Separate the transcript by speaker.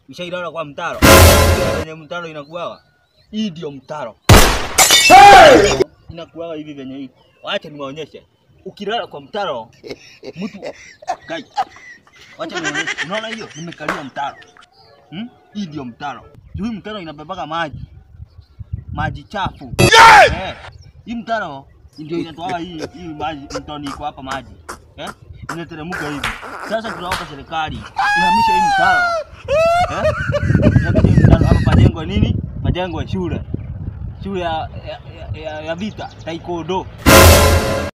Speaker 1: Ushailala kwa mtaro? Venye mtaro inakuwaga. Hii ndio mtaro. Inakuwaga hivi venye hii. Wacha niwaonyeshe. Ukilala kwa mtaro, mtu Guys, Wacha niwaonyeshe. Unaona hiyo? Nimekalia mtaro. Hmm? Hii ndio mtaro. Juu hii mtaro inabebaga maji. Maji chafu. Eh. Hii mtaro ndio inatoa hii hii maji mtoni iko hapa maji. Eh? Inateremka hivi. Sasa tunaomba serikali ihamishe hii mtaro. Eh? Ihamishe hii mtaro hapa pajengwe nini? Pajengwe shule. Shule ya, ya, ya, ya vita taekwondo.